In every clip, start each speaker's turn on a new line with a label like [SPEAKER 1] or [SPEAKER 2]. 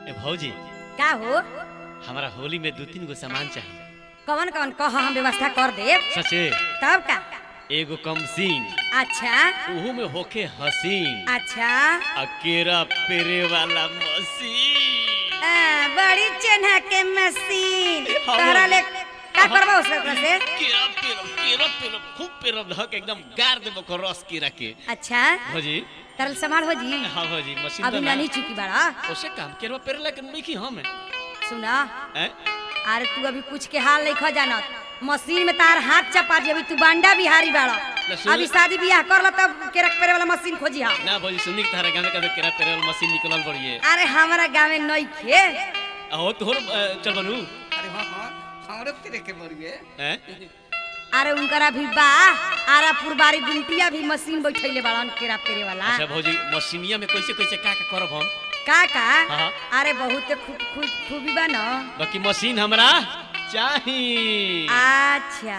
[SPEAKER 1] ए भौजी
[SPEAKER 2] का हो
[SPEAKER 1] हमारा होली में दो तीन गो सामान चाहिए
[SPEAKER 2] कवन कवन कह हम व्यवस्था कर देब
[SPEAKER 1] सचे
[SPEAKER 2] तब का
[SPEAKER 1] एगो कमसीन
[SPEAKER 2] अच्छा
[SPEAKER 1] उहू में होके हसीन
[SPEAKER 2] अच्छा
[SPEAKER 1] अकेरा पेरे वाला मशीन
[SPEAKER 2] आ, बड़ी चेन्हा के मशीन
[SPEAKER 1] हाँ।
[SPEAKER 2] तोहरा ले का करबा उससे ओकरा से
[SPEAKER 1] केरा पेरो केरा पेरो खूब पेरो धक एकदम गार देबो को रस केरा के
[SPEAKER 2] अच्छा
[SPEAKER 1] भौजी
[SPEAKER 2] तरल संभाल हो जी
[SPEAKER 1] हाँ भौजी मशीन
[SPEAKER 2] अभी
[SPEAKER 1] तो ना
[SPEAKER 2] नहीं चुकी बड़ा
[SPEAKER 1] ओसे काम केरवा पेरे ला के नहीं की हम
[SPEAKER 2] सुना
[SPEAKER 1] हैं
[SPEAKER 2] अरे तू अभी कुछ के हाल नहीं खो जानत मशीन में तार हाथ चपा दी अभी तू बांडा बिहारी बाड़ा
[SPEAKER 1] ले सुन-
[SPEAKER 2] अभी शादी बियाह कर लो तब केरक पेरे वाला मशीन खोजी हा
[SPEAKER 1] ना भौजी सुनी के तारा गांव में कभी केरा पेरे वाला मशीन निकलल बड़िए
[SPEAKER 2] अरे हमारा गाँव में नहीं खे
[SPEAKER 1] हो तोहर चल बनू
[SPEAKER 3] अरे हाँ हाँ हमरे तेरे के बड़िए
[SPEAKER 1] हैं
[SPEAKER 2] अरे उनकरा भी बा आरा पुरबारी गुंटिया भी मशीन बैठैले बाड़न केरा पेरे वाला
[SPEAKER 1] अच्छा भौजी मशीनिया में कैसे कैसे का का करब हम
[SPEAKER 2] का का
[SPEAKER 1] हाँ।
[SPEAKER 2] अरे बहुत खूब खूब खूबी बा न
[SPEAKER 1] बाकी मशीन हमरा चाही
[SPEAKER 2] अच्छा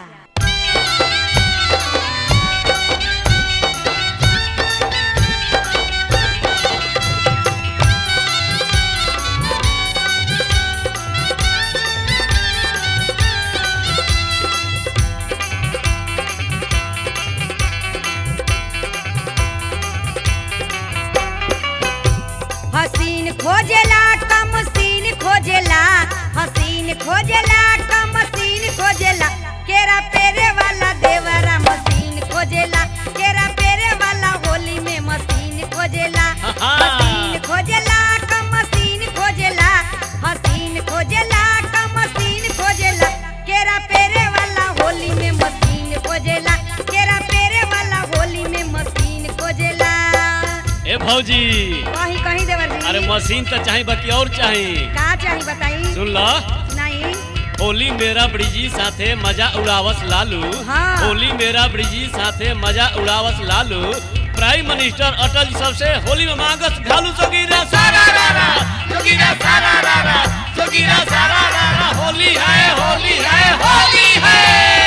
[SPEAKER 2] हसीन खोजेला का मशीन खोजेला हसीन खोजेला का मशीन खोजेला केरा पेरे वाला देवरा मशीन खोजेला केरा पेरे वाला होली में मशीन खोजेला हसीन खोजेला का मशीन खोजेला हसीन खोजेला का मशीन खोजेला केरा पेरे वाला होली में मशीन खोजेला केरा पेरे वाला होली में मशीन खोजेला
[SPEAKER 1] ए भौजी
[SPEAKER 2] कहीं कहीं देवर जी
[SPEAKER 1] अरे मशीन तो चाही बाकी और चाही
[SPEAKER 2] का चाही बताई
[SPEAKER 1] सुन लो
[SPEAKER 2] नहीं
[SPEAKER 1] होली मेरा ब्रिजी साथे मजा उड़ावस लालू
[SPEAKER 2] हाँ।
[SPEAKER 1] होली मेरा ब्रिजी साथे मजा उड़ावस लालू प्राइम मिनिस्टर अटल जी सबसे होली में मांगस घालू जोगीरा सारा रारा जोगीरा सारा रारा जोगीरा सारा रारा होली है होली है होली है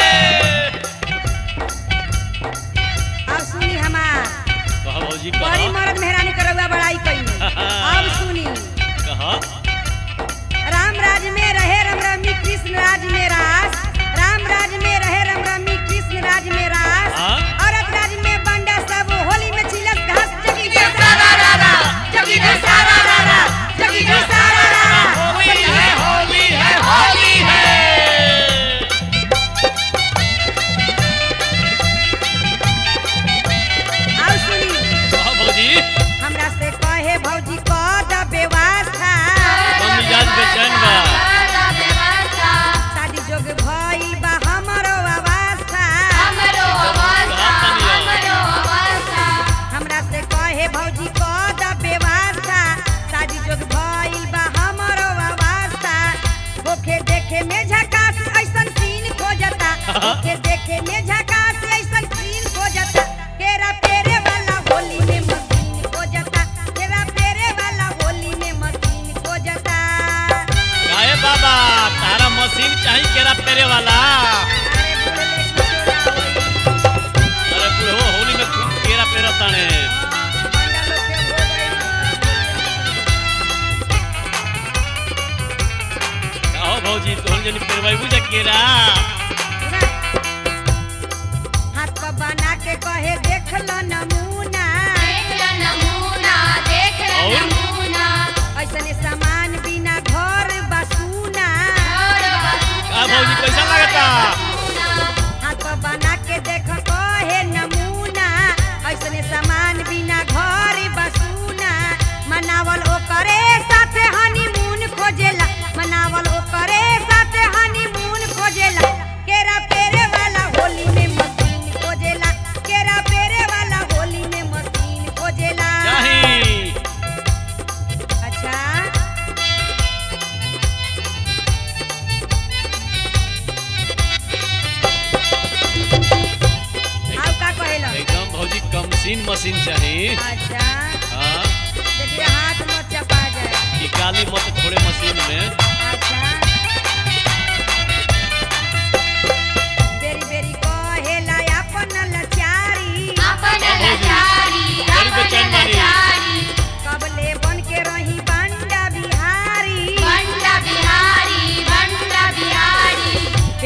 [SPEAKER 2] अब सुनी हमार
[SPEAKER 1] कहा भौजी
[SPEAKER 2] बड़ी
[SPEAKER 1] कहा
[SPEAKER 2] मर्द मेहरानी करौआ बड़ाई कई अब सुनी
[SPEAKER 1] कहा
[SPEAKER 2] राम राज में रहे रम रमी कृष्ण राज में रास राम राज में रहे रम रमी कृष्ण राज में रास
[SPEAKER 1] हाँ।
[SPEAKER 2] औरत राज में बंडा सब होली में छिलस घास जगी के सारा रारा जगी के सारा रारा जगी के सारा रारा
[SPEAKER 1] होली है होली है होली है
[SPEAKER 2] अब सुनी
[SPEAKER 1] कहा भौजी
[SPEAKER 2] हमरा से कहे भौजी क द व्यवस्था
[SPEAKER 1] मन मिजाज बेचैन बा
[SPEAKER 2] शादी जोग भइल बा हमरो अवस्था हमरा से कहे भौजी क द व्यवस्था शादी जोग भइल बा हमरो अवस्था होखे देखे में झकास ऐसन सीन खोजता होखे देखे में झकास ऐसन सीन खोजता केरा पेरे वाला होली में मशीन खोजता केरा पेरे वाला होली में मशीन खोजता
[SPEAKER 1] गाए बाबा तारा मशीन चाही केरा पेरे वाला
[SPEAKER 2] अरे बोले किशोरा होई
[SPEAKER 1] अरे बुढ़ो होली में खूब केरा पेरा ताने
[SPEAKER 2] बंडा लोग के हो गई
[SPEAKER 1] कहो भौजी तोहन जनी पेरवाई बुझा केरा
[SPEAKER 2] हाथ पर बना के कहे देख लो नमूना ऐसने सामान बिना घर बसूना
[SPEAKER 1] का भौजी कैसा लगता
[SPEAKER 2] हाथ पर बना के देख कहे नमूना ऐसने सामान बिना घर बसूना मनावल ओकरे साथे हनीमून खोजेला मनावल ओकरे साथे हनीमून खोजेला केरा पेरे वाला होली में मशीन खोजेला केरा पेरे वाला होली में मशीन खोजेला
[SPEAKER 1] चाही
[SPEAKER 2] अच्छा आउ का कहेला
[SPEAKER 1] एकदम भौजी कमसीन मशीन चाही
[SPEAKER 2] अच्छा
[SPEAKER 1] हाँ
[SPEAKER 2] देखिए हाथ मत चपा जाए
[SPEAKER 1] कि काली मत थोड़े मशीन में
[SPEAKER 2] अच्छा बेरी बेरी कहेला अपन लचारी
[SPEAKER 1] बड़ी बेचैन बानी
[SPEAKER 2] कबले बन के रही बंडा बिहारी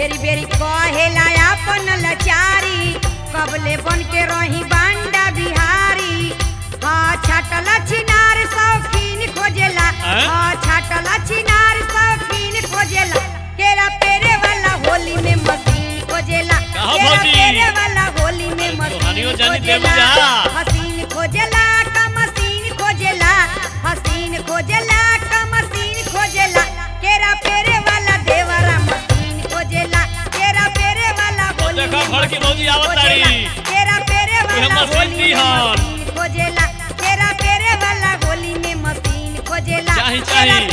[SPEAKER 2] बेरी बेरी कहेला अपन लाचारी कबले बन के रही बांडा बिहारी हाँ छाटल छिनार शौकीन खोजेला
[SPEAKER 1] हैं?
[SPEAKER 2] हाँ छाटल छिनार शौकीन खोजेला केरा पेरे वाला होली में मशीन खोजेला
[SPEAKER 1] कहो
[SPEAKER 2] केरा
[SPEAKER 1] भौजी।
[SPEAKER 2] पेरे वाला होली में
[SPEAKER 1] अरे
[SPEAKER 2] मशीन
[SPEAKER 1] तोहनियो जानी देबू
[SPEAKER 2] खोजेला
[SPEAKER 1] जा।
[SPEAKER 2] हसीन खोजेला का मशीन खोजेला हसीन खोजेला का मशीन खोजेला केरा पेरे वाला देवरा मशीन खोजेला केरा पेरे वाला
[SPEAKER 1] ओ
[SPEAKER 2] होली
[SPEAKER 1] देखो
[SPEAKER 2] में
[SPEAKER 1] भड़की भौजी
[SPEAKER 2] मशीन
[SPEAKER 1] आवत तारी।
[SPEAKER 2] खोजेला। केरा पेरे
[SPEAKER 1] उहे
[SPEAKER 2] वाला
[SPEAKER 1] मशीन
[SPEAKER 2] होली में
[SPEAKER 1] दिहन।
[SPEAKER 2] मशीन खोजेला केरा पेरे वाला होली में मशीन खोजेला
[SPEAKER 1] चाही,
[SPEAKER 2] केरा
[SPEAKER 1] चाही।